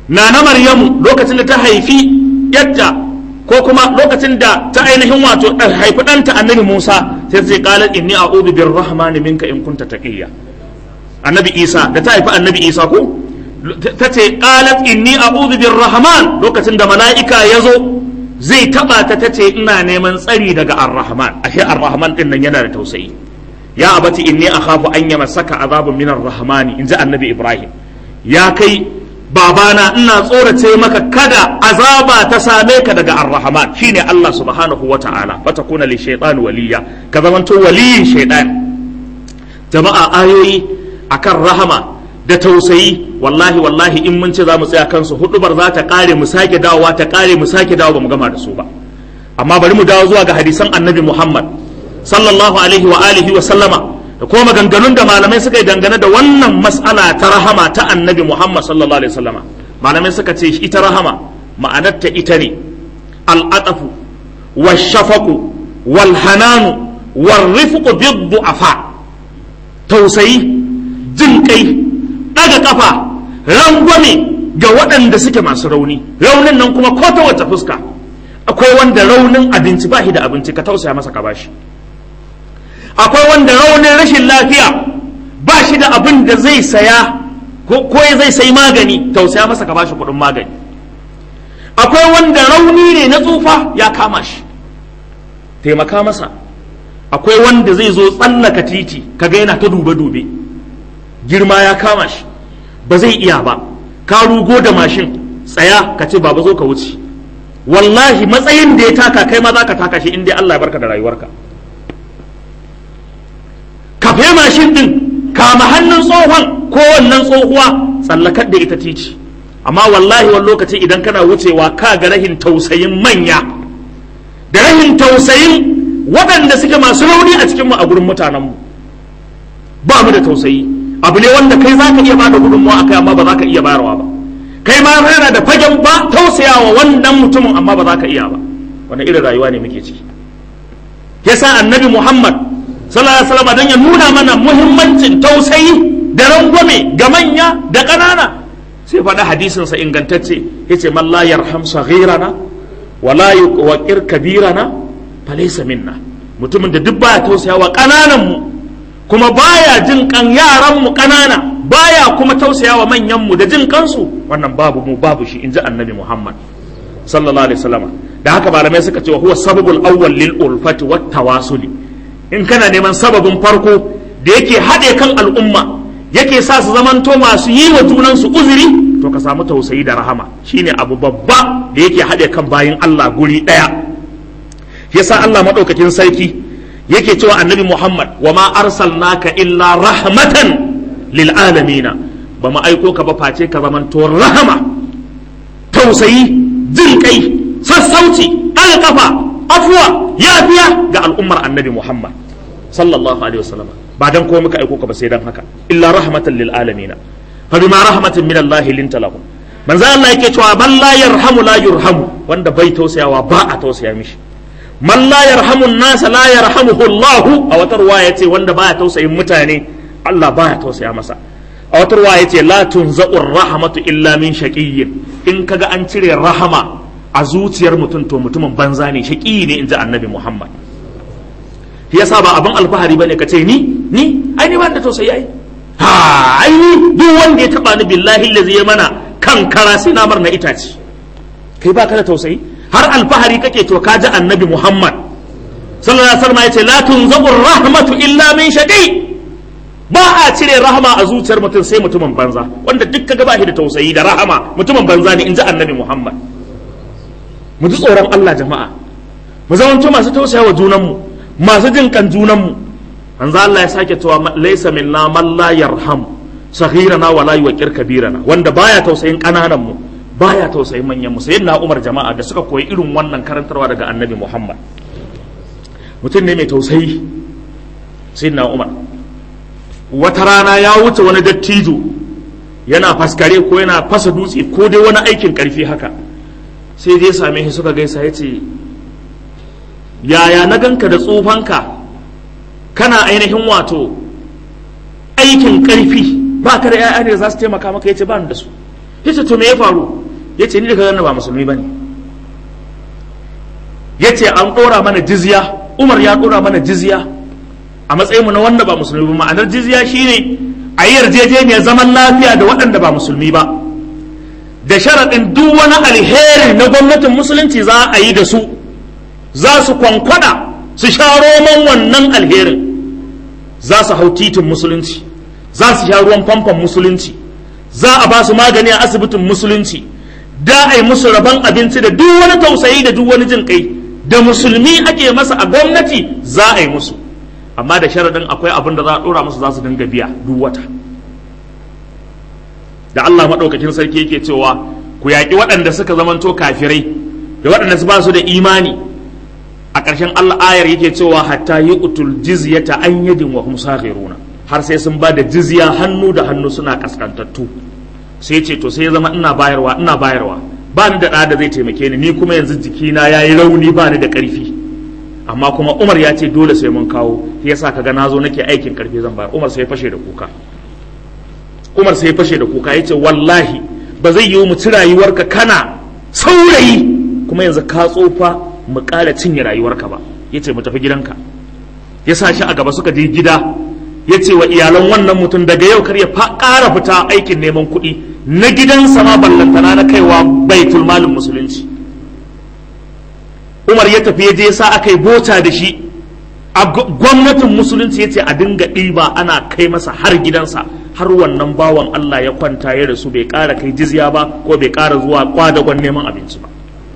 nana maryamu lokacin da ta haifi yadda ko kuma lokacin da ta ainihin wato haifi ɗanta annabi musa sai sai qalat inni a'udhu birrahmani minka in kunta taqiyya annabi isa da ta haifi annabi isa ko ta ce qalat inni a'udhu birrahman lokacin da mala'ika ya zo zai taba ta ta ce ina neman tsari daga arrahman ashe arrahman din nan yana da tausayi ya abati inni akhafu an yamassaka azabun min arrahmani inji annabi ibrahim ya kai babana ina tsorace maka kada azaba ta same ka daga arrahman shine Allah subhanahu wa ta'ala fatakuna li shaytan waliya ka zamanto waliyin shaytan jama'a ayoyi akan rahama da tausayi wallahi wallahi in mun ce za mu tsaya kansu hudubar za ta kare mu sake dawowa ta kare mu sake dawo ba mu gama da su ba amma bari mu dawo zuwa ga hadisan annabi muhammad sallallahu alaihi wa alihi wa sallama da kuma maganganun da malamai suka yi dangane da wannan mas'ala ta rahama ta annabi muhammad sallallahu alaihi wa sallama malamai suka ce ita rahama ma'anarta ita ne al'atafu wa shafaku wal hananu wal rifqu bid du'afa tausayi jin kai daga kafa rangwame ga waɗanda suke masu rauni raunin nan kuma ko ta wace fuska akwai wanda raunin abinci ba shi da abinci ka tausaya masa ka bashi akwai wanda raunin rashin lafiya ba shi da abin da zai saya ko zai sai magani tausaya masa ka bashi kuɗin magani akwai wanda rauni ne na tsufa ya kama shi taimaka masa akwai wanda zai zo tsallaka titi kaga yana ta dube-dube girma ya kama shi ba zai iya ba ka rugo da mashin tsaya ka ce baba zo ka wuce wallahi matsayin da ya taka kai ma za ka taka shi in dai Allah ya barka da rayuwarka ka fe mashin din kama hannun tsohon ko wannan tsohuwa tsallakar da ita titi amma wallahi wani lokaci idan kana wucewa ka ga rahin tausayin manya da rahin tausayin waɗanda suke masu rauni a cikinmu a gurin mutanenmu ba mu da tausayi abu ne wanda kai za ka iya bada gudunmawa akai amma ba za ka iya bayarwa ba kai ma yana da fagen ba tausayawa wannan mutumin amma ba za ka iya ba wani irin rayuwa ne muke ciki yasa annabi muhammad sallallahu alaihi wasallam dan ya nuna mana muhimmancin tausayi da rangwame ga manya da ƙanana sai faɗa hadisin sa ingantacce yace man la yarham saghirana wala yuqir kabirana falaysa minna mutumin da duk baya tausayawa ƙananan mu kuma baya jin kan yaran mu ƙanana baya kuma tausayawa manyan mu da jin kansu wannan babu mu babu shi inji annabi Muhammad sallallahu alaihi wasallam da haka malamai suka ce huwa sababul awwal lil ulfati wat tawasuli in kana neman sababin farko da yake haɗe kan al'umma yake sa su zamanto masu yi wa junansu uzuri to ka samu tausayi da rahama shine abu babba da yake haɗe kan bayin Allah guri ɗaya yasa Allah maɗaukakin sarki yake cewa annabi Muhammad wa ma arsalnaka illa rahmatan lil alamina ba mu aiko ka ba face ka zamanto rahama tausayi jin kai sassauci ɗaga kafa afuwa yafiya ga al'ummar annabi Muhammad sallallahu alaihi wasallam ba dan komai muka aiko ka ba sai dan haka illa rahmatan lil alamin fa bima rahmatin min Allah linta lahu manzo Allah yake cewa man la yarhamu la yurhamu wanda bai tausayawa ba a tausaya mishi man la yarhamu nasa la yarhamuhu Allah a wata ruwaya yace wanda baya tausayin mutane Allah baya tausaya masa a wata ruwaya yace la tunza'u rahmatu illa min shaqiyyin in kaga an cire rahama a zuciyar mutum to mutumin banza ne shaƙi ne in ji annabi muhammad yasa ba abin alfahari bane ka ce ni ni ai ni ba da tausayi ai ha ai ni duk wanda ya taba ni billahi allazi ya mana kan kara sai na na itace kai ba ka da tausayi har alfahari kake to ka ji annabi muhammad sallallahu alaihi wasallam yace la tunzabu rahmatu illa min shaqi ba a cire rahama a zuciyar mutum sai mutumin banza wanda duk kaga ba shi da tausayi da rahama mutumin banza ne in ji annabi muhammad mu ji tsoron Allah jama'a mu zamanto masu tausaya wa junanmu masu jin kan junanmu manzo Allah ya sake cewa laysa minna man la yarham saghirana wa la yuqir kabirana wanda baya tausayin kananan mu baya tausayin manyan mu sayyidina Umar jama'a da suka koyi irin wannan karantarwa daga Annabi Muhammad mutum ne mai tausayi sayyidina Umar wata rana ya wuce wani dattijo yana faskare ko yana fasa dutse ko dai wani aikin karfi haka sai zai same shi suka gaisa ya ce yaya na ganka da tsufanka kana ainihin wato aikin karfi ba ka da ya'ya ne za su taimaka maka ya ce ba da su yace to me ya faru yace ni da kaga ba musulmi bane yace an dora mana jizya Umar ya dora mana jizya a matsayin mu na wanda ba musulmi ba ma'anar jizya shine a yi yarjejeniyar zaman lafiya da waɗanda ba musulmi ba da sharaɗin duk wani alheri na gwamnatin musulunci za a yi da su za su kwankwada su sha roman wannan alherin za su hau titin musulunci za su sha ruwan famfon musulunci za a ba su magani a asibitin musulunci da a yi musu rabon abinci da duk wani tausayi da duk wani jin kai da musulmi ake masa a gwamnati za a yi musu amma da sharaɗin akwai abin da za a ɗora musu za su dinga biya duk wata da Allah maɗaukakin sarki yake cewa ku yaƙi waɗanda suka zamanto kafirai da waɗanda su ba su da imani a ƙarshen Allah ayar yake cewa hatta yi utul jizyata an yadin wa hum saghiruna har sai sun ba da jizya hannu da hannu suna kaskantattu sai ce to sai ya zama ina bayarwa ina bayarwa ba ni da ɗa da zai taimake ni ni kuma yanzu jikina ya yi rauni ba ni da ƙarfi amma kuma Umar ya ce dole sai mun kawo shi yasa kaga nazo nake aikin ƙarfi zan bayar Umar sai ya fashe da kuka Umar sai ya fashe da kuka yace wallahi ba zai yiwu mu ci rayuwarka kana saurayi kuma yanzu ka tsofa mu ƙara cinye rayuwarka ba ya ce mu tafi gidanka ya sa shi a gaba suka je gida ya ce wa iyalan wannan mutum daga yau kar ya ƙara fita aikin neman kuɗi na gidansa ma ballantana na kaiwa baitul malin musulunci umar ya tafi ya je sa aka yi bota da shi a gwamnatin musulunci ya ce a dinga ɗiba ana kai masa har gidansa har wannan bawan Allah ya kwanta ya rasu bai ƙara kai jizya ba ko bai ƙara zuwa kwadagon neman abinci ba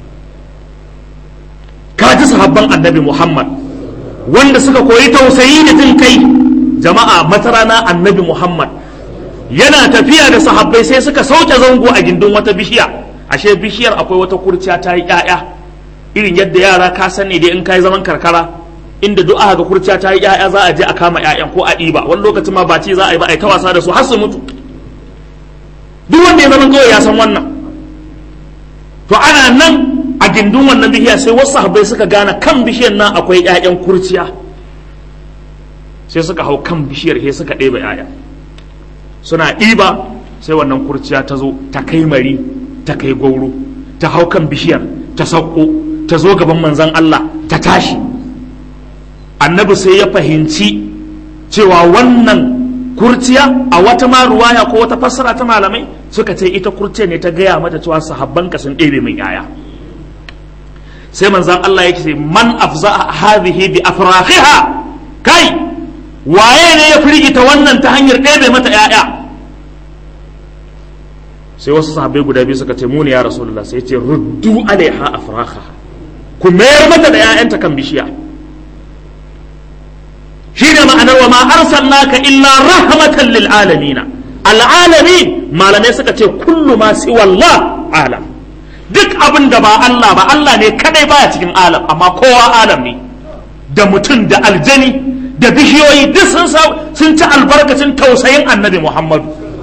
ka ji sahabban annabi Muhammad wanda suka koyi tausayi da jin kai jama'a matarana annabi Muhammad yana tafiya da sahabbai sai suka sauke zango a gindin wata bishiya ashe bishiyar akwai wata kurciya ta yi ƴaƴa irin yadda yara ka sani da in kai zaman karkara inda duk aka ga kurciya ta yi ƴaƴa za a je a kama ƴaƴan ko a ɗiba wani lokacin ma ba ce za a yi ba a yi ta wasa da su har su mutu duk wanda ya zama kawai ya san wannan to ana nan a gindin wannan bishiya sai wasu sahabbai suka gane kan bishiyar nan akwai ƴaƴan kurciya sai suka hau kan bishiyar sai suka ɗeba ƴaƴa suna ɗiba sai wannan kurciya ta zo ta kai mari ta kai gauro ta hau kan bishiyar ta sauko ta zo gaban manzon Allah ta tashi annabi sai ya fahimci cewa wannan kurciya a wata ma ruwaya ko wata fassara ta malamai suka ce ita kurciya ne ta gaya mata cewa sahabbanka sun ɗebe min yaya sai manzan Allah yake ce man afza hadhihi bi afrahiha kai waye ne ya firgita wannan ta hanyar ɗebe mata yaya sai wasu sahabbai guda biyu suka ce muni ya rasulullah sai ce ruddu alaiha afraha ku mayar mata da 'ya'yanta kan bishiya shi ne ma'anar wa ma arsalnaka illa rahmatan lil alamin al'alamin malamai suka ce kullu ma si wallah alam duk abin da ba Allah ba Allah ne kadai baya cikin alam amma kowa alam ne da mutum da aljani da bishiyoyi duk sun sun ci albarkacin tausayin annabi Muhammadu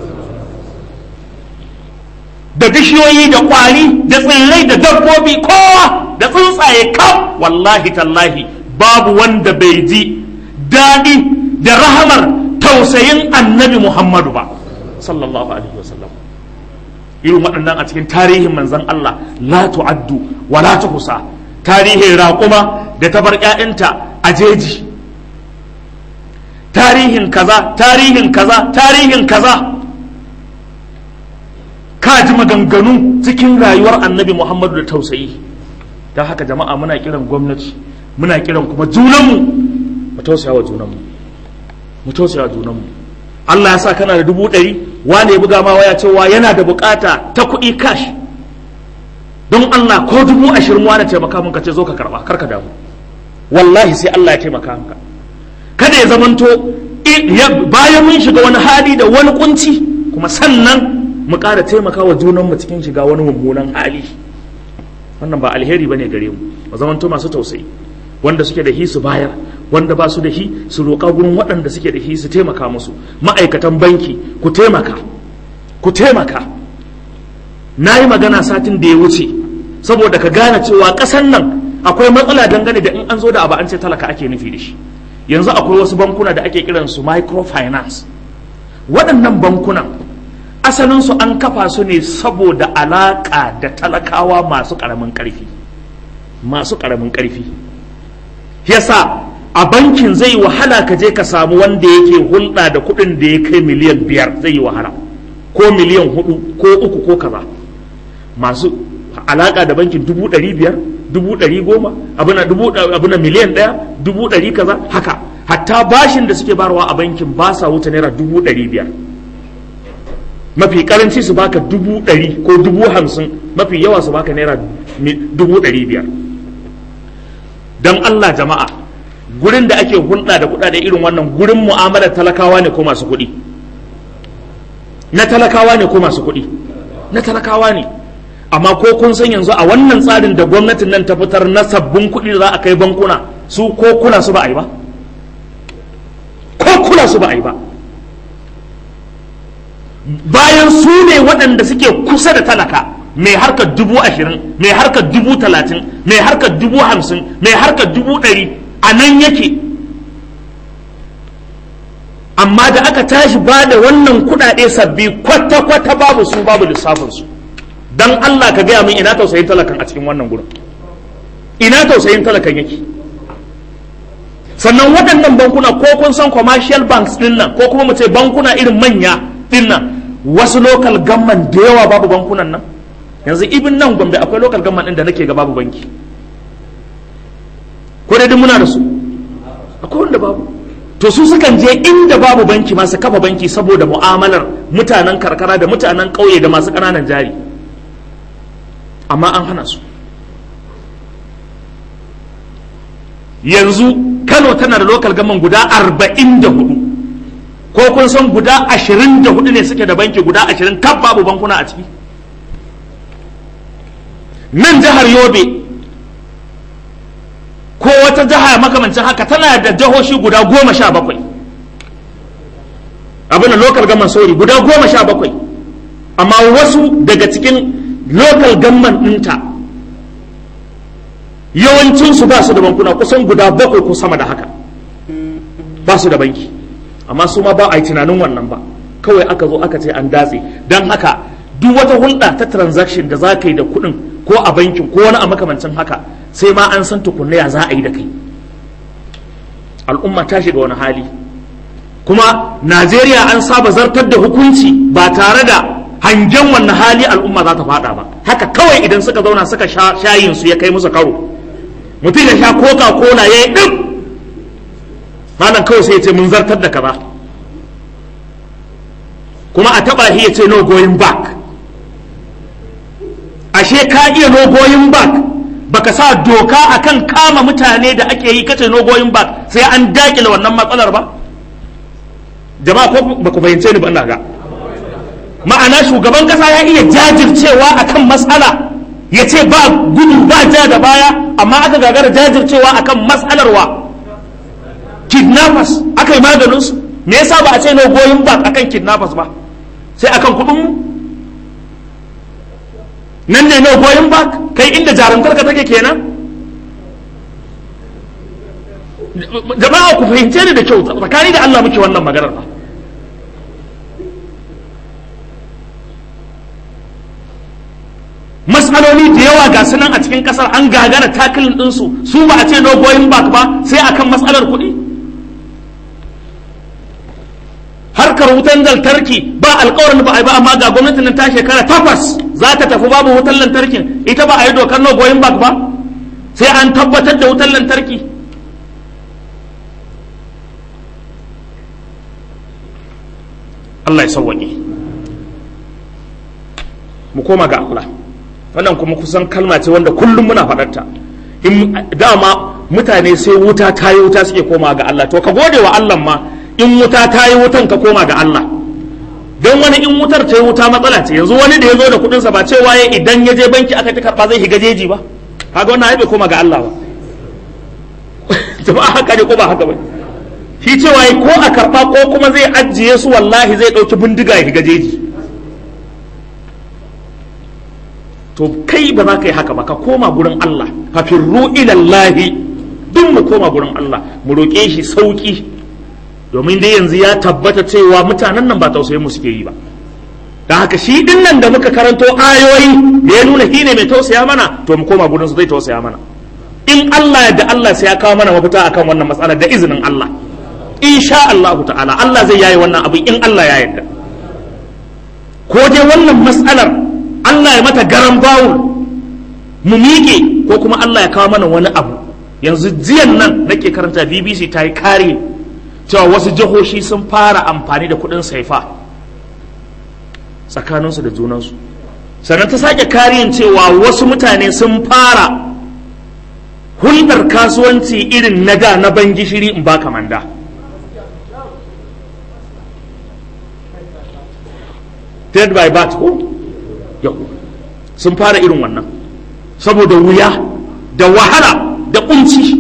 da bishiyoyi da kwari da tsirrai da dabbobi kowa da tsuntsaye kam wallahi tallahi babu wanda bai ji daɗi da rahamar tausayin annabi Muhammadu ba sallallahu alaihi wasallam irin waɗannan a cikin tarihin manzan Allah la tu'addu wa la tuhsa tarihin raƙuma da ta bar ƴaƴanta a jeji tarihin kaza tarihin kaza tarihin kaza ka ji maganganu cikin rayuwar annabi Muhammadu da tausayi don haka jama'a muna kiran gwamnati muna kiran kuma junanmu mu tausaya wa junanmu mu tausaya wa junanmu Allah ya sa kana da dubu ɗari wane ya buga ma waya cewa yana da bukata ta kuɗi cash don Allah ko dubu ashirin wane taimaka mun ka ce zo ka karɓa kar ka damu wallahi sai Allah ya taimaka maka kada ya zamanto bayan mun shiga wani hali da wani kunci kuma sannan mu ƙara taimaka wa junanmu cikin shiga wani mummunan hali wannan ba alheri bane gare mu mu zamanto masu tausayi wanda suke da hi su bayar wanda ba su da hi su roƙa gurin waɗanda suke da hi su taimaka musu ma'aikatan banki ku taimaka ku taimaka na yi magana satin da ya wuce saboda ka gane cewa ƙasan nan akwai matsala dangane da in an zo da abu an ce talaka ake nufi da shi yanzu akwai wasu bankuna da ake kiran su microfinance waɗannan bankunan asalinsu an kafa su ne saboda alaƙa da talakawa masu ƙaramin ƙarfi masu ƙaramin ƙarfi yasa a bankin zai wahala ka je ka samu wanda yake hulɗa da kuɗin da ya kai miliyan biyar zai yi wahala ko miliyan hudu ko uku ko kaza masu alaƙa da bankin dubu ɗari biyar dubu ɗari goma abuna miliyan ɗaya dubu ɗari kaza haka hatta bashin da suke barwa a bankin ba sa wuce naira dubu ɗari biyar mafi karanci su baka dubu ɗari ko dubu hamsin mafi yawa su baka naira dubu ɗari biyar don Allah jama'a gurin da ake hulɗa da kuɗaɗe irin wannan gurin mu'amalar talakawa ne ko masu kuɗi na talakawa ne ko masu kuɗi na talakawa ne amma ko kun san yanzu a wannan tsarin da gwamnatin nan ta fitar na sabbin kuɗi da za a kai bankuna su ko kula su ba a yi ba ko kula su ba a yi ba bayan su ne waɗanda suke kusa da talaka mai harkar dubu ashirin mai harkar dubu talatin mai harkar dubu hamsin mai harkar dubu ɗari a nan yake amma da aka tashi ba da wannan kuɗaɗe sabbi kwata-kwata babu su babu lissafinsu don Allah ka gaya min ina tausayin talakan a cikin wannan gurin ina tausayin talakan yake sannan waɗannan bankuna ko kun san commercial banks ɗin nan ko kuma mu ce bankuna irin manya ɗin nan wasu local government da yawa babu bankunan nan yanzu ibin nan gombe akwai local government ɗin da nake ga babu banki ko dai muna da su akwai wanda babu to su sukan je inda babu banki masu kafa banki saboda mu'amalar mutanen karkara da mutanen ƙauye da masu ƙananan jari amma an hana su yanzu kano tana da local government guda arba'in da hudu ko kun san guda ashirin da hudu ne suke da banki guda ashirin kaf babu bankuna a ciki nan jihar yobe ko wata jiha makamancin haka tana da jihohi guda goma sha bakwai abin da local government sorry guda goma sha bakwai amma wasu daga cikin local government ɗinta yawancinsu ba su da bankuna kusan guda bakwai ko sama da haka ba su da banki amma su ma ba a yi tunanin wannan ba kawai aka zo aka ce an datse don haka duk wata hulɗa ta transaction da za ka yi da kuɗin ko a bankin ko wani a makamancin haka sai ma an san tukunna ya za a yi da kai al'umma ta shiga wani hali kuma najeriya an saba zartar da hukunci ba tare da hangen wannan hali al'umma za ta fada ba haka kawai idan suka zauna suka shayin su ya kai musu karo mutum ya sha coca cola ya yi ɗin malam kawai sai ya ce mun zartar da kaza kuma a taba shi ya ce no going back ashe ka iya no going back baka sa doka akan kama mutane da ake yi kace no going back sai an dakile wannan matsalar ba jama'a ko ba ku fahimce ni ba ina ga ma'ana shugaban kasa ya iya jajircewa akan matsala ya ce ba gudu ba ja da baya amma aka gagara jajircewa akan matsalar wa kidnappers aka yi maganinsu me yasa ba a ce no going back akan kidnappers ba sai akan kudin mu nan ne no going back kai inda jarumtar ka take kenan jama'a ku fahimce ni da kyau tsakani da Allah muke wannan maganar ba matsaloli da yawa ga sunan a cikin kasar an gagara takilin ɗinsu su ba a ce no going back ba sai akan matsalar kuɗi harkar wutan lantarki ba alkawarin ba a yi ba amma ga gwamnatin nan ta shekara takwas za ta tafi babu wutan lantarkin ita ba a yi dokar no going back ba sai an tabbatar da wutan lantarki Allah ya sauwaƙe mu koma ga Allah wannan kuma kusan kalma ce wanda kullum muna faɗarta in dama mutane sai wuta ta yi wuta suke koma ga Allah to ka gode wa Allah ma in wuta ta yi wutan ka koma ga Allah don wani in wutar ta yi wuta matsala ce yanzu wani da ya zo da kuɗinsa ba cewa ya idan ya je banki aka ta karɓa zai shiga jeji ba kaga wannan ai bai koma ga Allah ba jama'a haka ne ko ba haka ba shi cewa ko a karɓa ko kuma zai ajiye su wallahi zai ɗauki bindiga ya shiga jeji to kai ba za ka yi haka ba ka koma gurin Allah fafirru ilallahi duk mu koma gurin Allah mu roƙe shi sauƙi domin dai yanzu ya tabbata cewa mutanen nan ba tausayin mu suke yi ba da haka shi din nan da muka karanto ayoyi da ya nuna shi ne mai tausaya mana to mu koma gudun su zai tausaya mana in Allah da Allah sai ya kawo mana mafita akan wannan matsalar da izinin Allah insha Allah ta'ala Allah zai yayi wannan abu in Allah ya yarda ko dai wannan matsalar Allah ya mata garan bawul mu miƙe ko kuma Allah ya kawo mana wani abu yanzu jiyan nan nake karanta BBC ta yi kare cewa wasu jihohi sun fara amfani da kuɗin saifa tsakaninsu da junansu sannan ta sake kariyan cewa wasu mutane sun fara hulɗar kasuwanci irin na da na ban gishiri in ba kamanda trade by bat ko yau sun fara irin wannan saboda wuya da wahala da kunci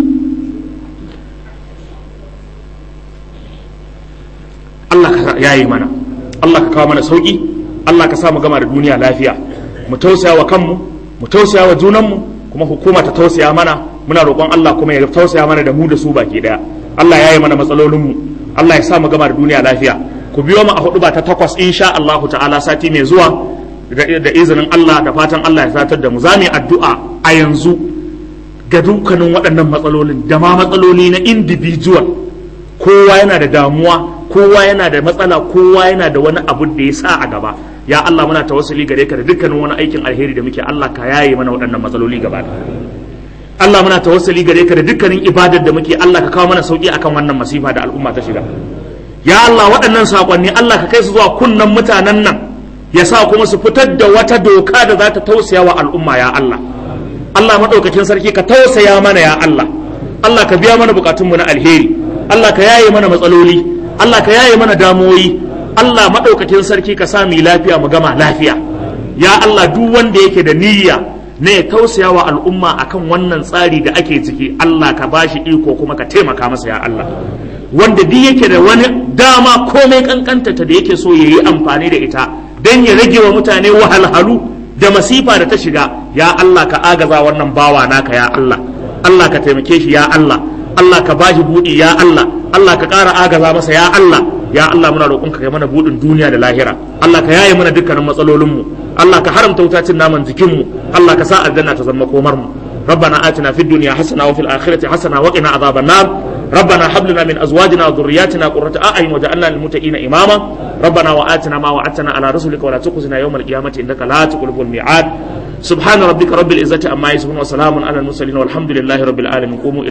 Allah ka yayi mana Allah ka kawo mana sauki Allah ka sa mu gama da duniya lafiya mu tausaya wa kanmu mu tausaya wa junanmu kuma hukuma ta tausaya mana muna roƙon Allah kuma ya tausaya mana da mu da su baki daya Allah ya yi mana matsalolinmu Allah ya sa mu gama da duniya lafiya ku biyo mu a hudu ba ta takwas insha Allah ta'ala sati mai zuwa da izinin Allah da fatan Allah ya satar da mu za mu yi addu'a a yanzu ga dukkanin waɗannan matsalolin da ma matsaloli na individual kowa yana da damuwa kowa yana da matsala kowa yana da wani abu da ya sa a gaba ya Allah muna tawassuli gare ka da dukkanin wani aikin alheri da muke Allah ka yaye mana waɗannan matsaloli gaba Allah muna tawassuli gare ka da dukkanin ibadar da muke Allah ka kawo mana sauki akan wannan masifa da al'umma ta shiga ya Allah waɗannan sakonni Allah ka kai su zuwa kunnan mutanen nan ya sa kuma su fitar da wata doka da za ta tausaya wa al'umma ya Allah Allah maɗaukakin sarki ka tausaya mana ya Allah Allah ka biya mana bukatunmu na alheri Allah ka yaye mana matsaloli Allah ka yaye mana damuwoyi Allah maɗaukakin sarki ka sa mu lafiya mu gama lafiya ya Allah duk wanda yake da niyya ne ya tausaya wa al'umma akan wannan tsari da ake ciki Allah ka bashi iko kuma ka taimaka masa ya Allah wanda duk yake da wani dama komai kankanta ta da yake so ya yi amfani da ita don ya rage wa mutane wahalhalu da masifa da ta shiga ya Allah ka agaza wannan bawa naka ya Allah Allah ka taimake shi ya Allah Allah ka bashi buɗi ya Allah Allah ka ƙara agaza masa ya Allah ya Allah muna roƙon ka kai mana buɗin duniya da lahira Allah ka yaye mana dukkanin matsalolinmu Allah ka haramta wutacin naman jikinmu Allah ka sa aljanna ta zama komar mu ربنا آتنا في الدنيا حسنة وفي الآخرة حسنة وقنا عذاب النار ربنا هب لنا من أزواجنا وذرياتنا قرة أعين وجعلنا للمتقين إماما ربنا وآتنا ما وعدتنا على رسلك ولا تخزنا يوم القيامة إنك لا تخلف الميعاد سبحان ربك رب العزة عما يصفون وسلام على المرسلين والحمد لله رب العالمين قوموا